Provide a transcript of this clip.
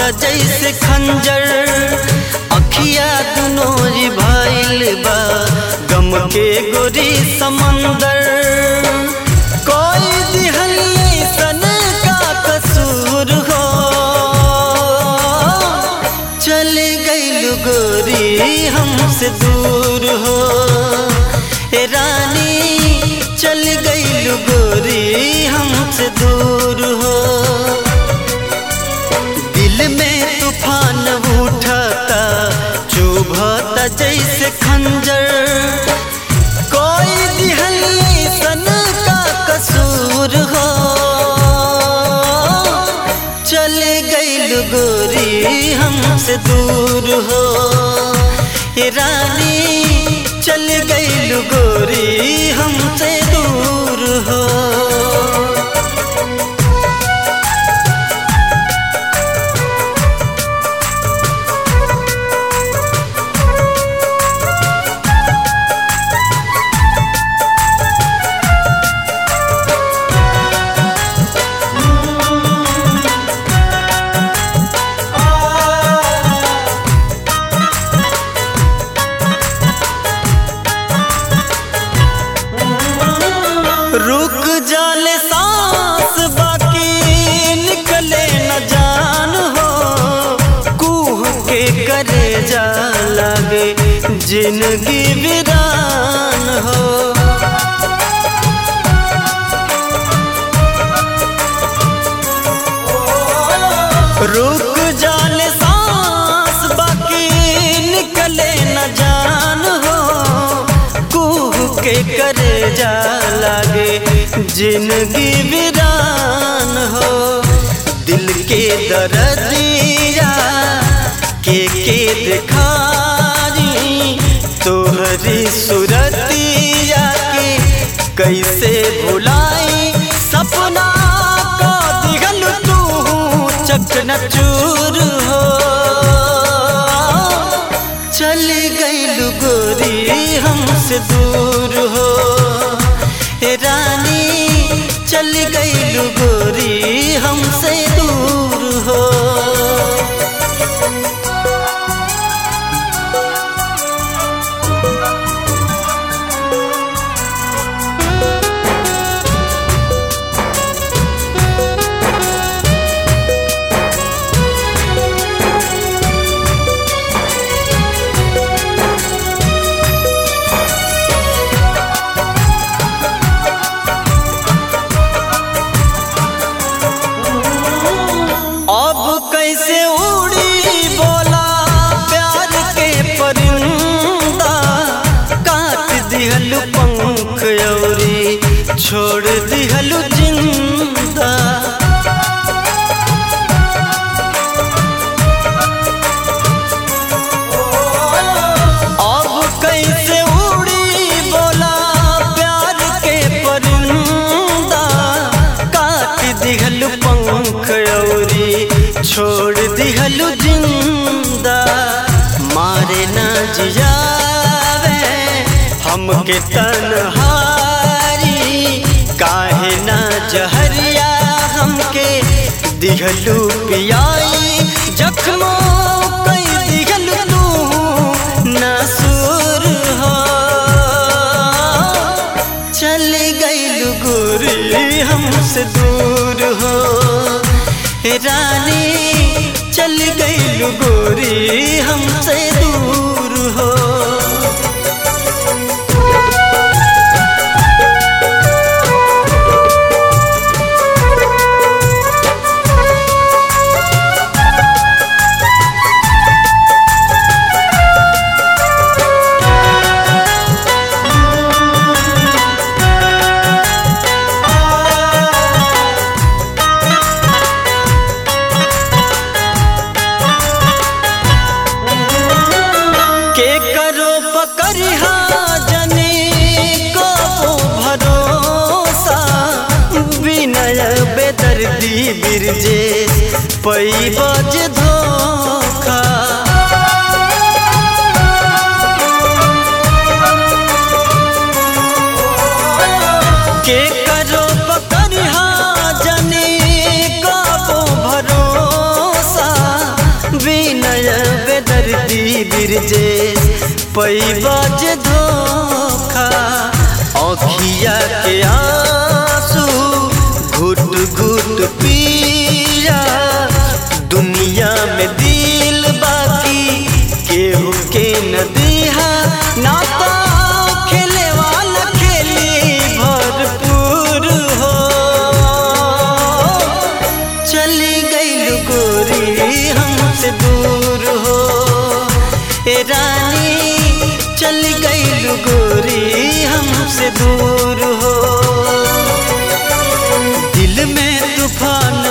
जैसे खंजर अखिया दुनोरी भइल बा गम के गोरी समंदर कोई दिहल सन का कसूर हो चल गई गोरी हमसे दूर हो ए रानी चल गई गोरी हमसे दूर हो दिल में तूफान उठाता चुभता जैसे खंजर कोई दिहल सन का कसूर हो चल गई गोरी हमसे दूर हो ये रानी चल गई गोरी हमसे दूर हो रुक जाले सांस बाकी निकले न जान हो कुह के करे जा लागे जिंदगी वीरान हो रुक जाले सांस बाकी निकले न जान हो कुह के करे जा लागे जिंदगी वीरान हो दिल के दर्दिया के के दिखारी तोहरी सुरतिया के कैसे भुलाई सपना का दिगल तू चकन चूर हो चल गई गोरी हमसे दूर हो हे रानी चल गई गोरी हमसे दूर हो अब कैसे उड़ी बोला प्यार के परिंदा काट दिहल पंख औरी छोड़ दिहल जिंदा अब कैसे उड़ी बोला प्यार के परिंदा काट दिहल पंख औरी छोड़ दिहल जिंदा मारे ना जियावे हमके तनहारी काहे ना जहरिया हमके दिहलू पियाई जख्मों कई दिहल तू नासुर हो चल गई गोरी हमसे दूर हो हे रानी चल गई गोरी हमसे दूर हो के करो पकड़िहा जनी को भरोसा विनय बेदर्दी बिरजे पई बज धोखा के करो पकड़िहा जनी को भरोसा बिरजे पैबज धोखा अखिया के आंसू घुट घुट पिया दुनिया में दिल बाकी केहू के न दिहा ना तो खेले वाला खेली भरपूर हो चली गई गोरी हमसे दूर हो ए रानी चली गई गोरी हमसे दूर हो दिल में तूफान